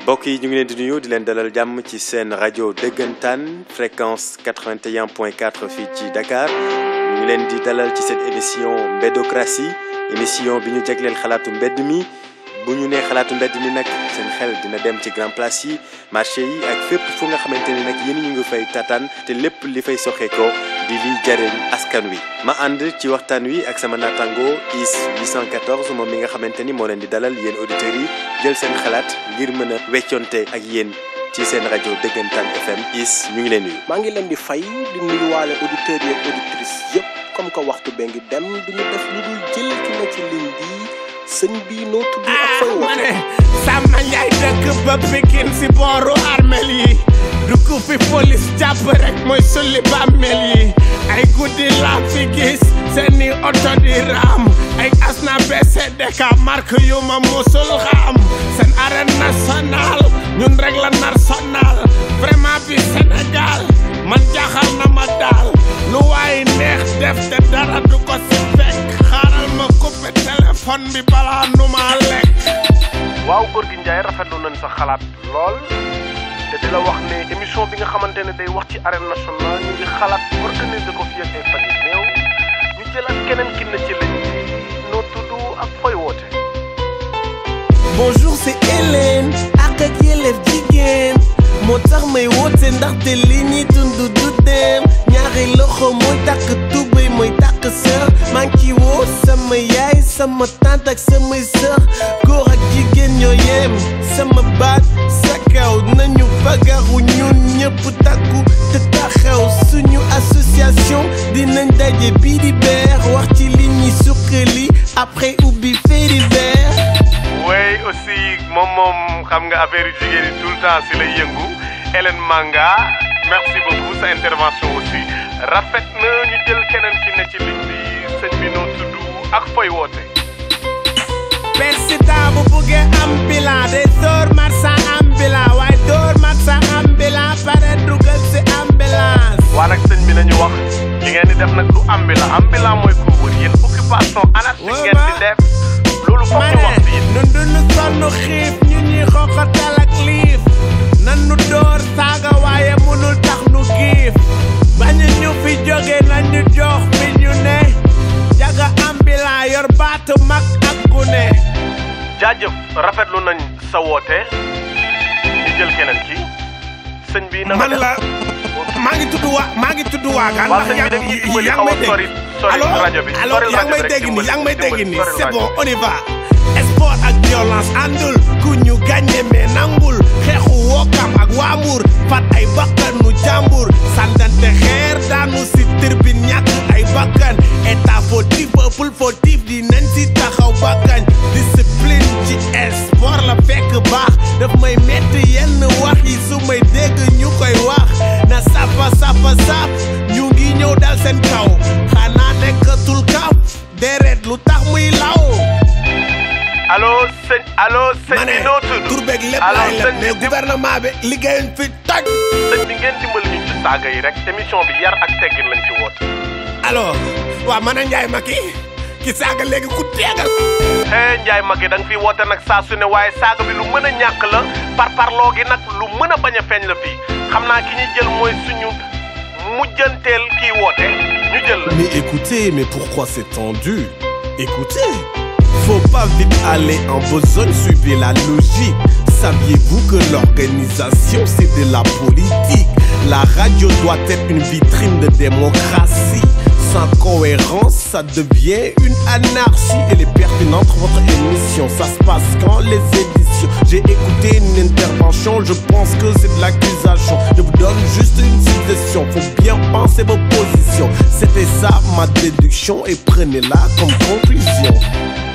mbokk yi ñu ngi leen di nuyu di leen dalal jàmm ci seen rajo dëggantaan fréquence 81.4 fii ci Dakar ñu ngi leen di dalal ci seen émission Mbédocratie émission bi ñu jagleel xalaatu mbedd mi bu ñu nee xalaatu mbedd mi nag seen xel dina dem ci grand place yi marché yi ak fépp fu nga xamante ni nag yéen ñu ngi fay tataan te lépp li fay soxeekoo di liy jariñ askan wi. ma ànd ci waxtaan wi ak sama naataango IS 814 moom mi nga xamante ni moo leen di dalal yéen auditeurs yi jël seen xalaat ngir mën a wecconte ak yéen ci seen rajo dëggantaan FM IS ñu ngi leen nuyu. maa ngi leen di fay di nuyuwaale auditeurs yi ak auditrices yëpp comme que waxtu bee ngi dem du ñu def lu dul jël ki na ci ligne bi sëñ bi noo tudd ak fay ma woote. ne Samba Ndiaye dëkk ba Pikine si booru armel yi du ko fi police jàpp rek mooy sulli bàmmeel yi ay guddi laa fi gis seeni oto di raam ay asna BCDK marque yu ma musul xam seen arène nationale ñun rek la nar sonal vraiment bi Sénégal man jaaxal na ma daal lu waay neex def te dara du ko si fekk xaaral ma coupé téléphone bi balaa nu ma lekk waaw góor gi Ndiaye rafetlu nañ sa xalaat lool te di la wax ne émission bi nga xamante ne day wax ci arène nationale ñu ngi xalaat organiser ko fii ak ay fan yu néew ñu jëlaat keneen ki na ci liñ bi noo tudd ak fooy woote. Bonjour c'est Hélène ak ak yelleef jigéen moo tax may woote ndaxte li ñuy dund du dem ñaari loxo mooy takk tubéy mooy takk sër maa ngi ci woo sama yaay sama tante ak samay sër góor ak jigéen ñoo yem sama baat sa kaw nañu fagaru ñun ñëpp takku te taxaw suñu association dinañ daje bii di beer wax ci li ñuy suqali après ubbi fee di beer oui aussi moom moom xam nga affaire yu jigéen yi tout le temps si lay yëngu Hélène Manga merci beaucoup sa intervention aussi rafet na ñu jël keneen ki ne ci ligne bi sëñ bi noo tudd ak fooy woote. président bu buggee am bilan day door marchand ambulant waaye door marchand ambulant pare dugal si ambulance waa nag sëñ bi nañu wax li ngeen di def nag du ambulant ambulant mooy ku wër yéen occupation anarchique Ouais, ngeen di ma- def loolu foog ma ñu wax si ne yéen. nun duñu sonn xiif ñu ñuy xoxatal ak liif nan nu door saaga waaye munul tax nu giif bañu ñu fi jóge nañu jox fi ñu ne jaga ambulant yor baatu mag ak gune jaajëf rafetlu nañ sa woote ñu jël keneen ki sëñ bi na nga man def la maa ngi tudd waa maa ngi tudd waagaan waa ndax sëñ bi yaa da nga ñuy dimbali yaa xaw ngi a may sori dégg sori allo rajo bi allo sori yaa rajo ngi may bi rek dégg nii dimbali yaa ngi may dégg dimbali nii sori c'est rajo bon bi. on y va sport ak violence àndul ku ñu gagné mais nangul xeexu wookam ak waamur fat ay bakkanu jàmbur sàndante xeer daanu si tribune ñàkk ay bakkan état fautif peuple fautif di nañ si taxaw bakkan discipline ci sport la fekk baax daf may metti yenn wax yi su may dégg ñu koy wax na sapa sapa sap ñu ngi ñëw dal seen kaw xanaa nekkatul kaw deret lu tax muy law allo sëñ allo sëñ ma ne bi noo tudd tur beeg lépp allo laay sëñ leb mais bi gouvernement bi liggéeyuñ fi toj sëñ bi ngeen dimbali ñu ci saaga yi rek émission bi yar ak teggin lañ ci woote. alors waa man a njaay ma ki ki saaga léegi ku teegal hee Ndiaye Maguette da nga fi woote nag saa su ne waaye saaga bi lu mën a ñàkk la par parloo gi nag lu mën a bañ a feeñ la fii xam naa ki ñuy jël mooy suñu mujjanteel kii woote ñu jël la. Mais écoutez, mais pourquoi c'est tendu Écoutez, faut pas vite aller en besogne, suivez la logique. Saviez-vous que l'organisation c'est de la politique La radio doit être une vitrine de démocratie. Sans cohérence, ça devient une anarchie. Elle est pertinente, votre émission. Ça se passe quand les éditions. J'ai écouté une intervention, je pense que c'est de l'accusation. Je vous donne juste une suggestion. Faut bien penser vos positions. C'était ça ma déduction et prenez-la comme conclusion.